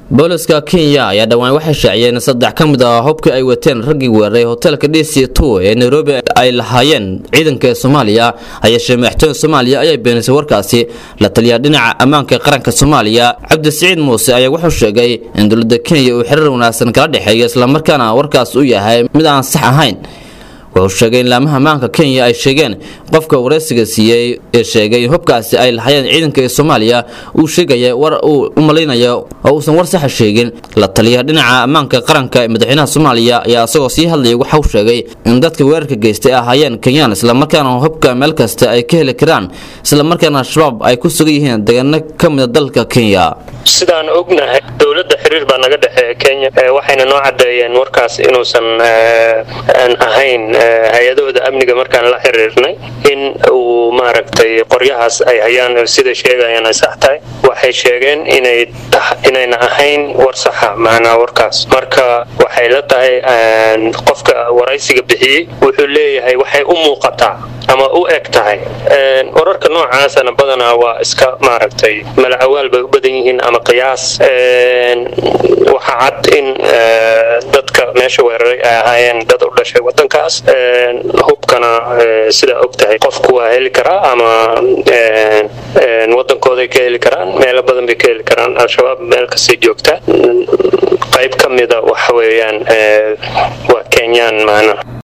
booliska kenya ayaa dhowaan waxay shaaciyeen saddex ka mid ah hubkii ay wateen raggii weeraray hotelka d c two ee nairobi ay lahaayeen ciidanka soomaaliya hayeeshee madaxtooyada soomaaliya ayaa beenisay warkaasi la taliyaa dhinaca ammaanka qaranka soomaaliya cabdisiciid muuse ayaa wuxuu sheegay in dowladda kenya uu xiriir wanaagsan kala dhexeeyo islamarkaana warkaas uu yahay mid aan sax ahayn wuxuu sheegay in laamaha ammaanka kenya ay sheegeen qofka waraysiga siiyey ee sheegay in hubkaasi ay lahayeen ciidanka ee soomaaliya uu sheegaya war uu u malaynayo oo uusan war saxa sheegin la taliya dhinaca ammaanka qaranka ee madaxweynaha soomaaliya ayaa isagoo sii hadlayay waxa uu sheegay in dadka weerarka geystay ahaayeen kenyaan islamarkaana hubka meel kasta ay ka heli karaan islamarkaana al-shabaab ay ku sugan yihiin deegaano ka mida dalka kenya sidaan ognahay dowladda xiriir baa naga dhexeeya kenya waxayna noo cadeeyeen warkaas inuusan ahayn hay-adahooda amniga markaan la xiriirnay in uu maaragtay qoryahaas ay hayaan sida sheegayaan ay sax tahay waxay sheegeen inay inayna ahayn war saxa macnaa warkaas marka waxay la tahay qofka waraysiga bixiyey wuxuu leeyahay waxay u muuqataa ama u eg tahay wararka noocaasana badanaa waa iska maaragtay malacawaal bay u badan yihiin ama qiyaas waxa cad in dadka meesha weeraray ay ahaayeen dad u dhashay wadankaas hubkana sidaa og tahay qofku waa heli karaa ama wadankooday ka heli karaan meelo badan bay ka heli karaan al-shabaab meel kastay joogtaa qayb ka mida waxa weeyaan waa kenyaan maana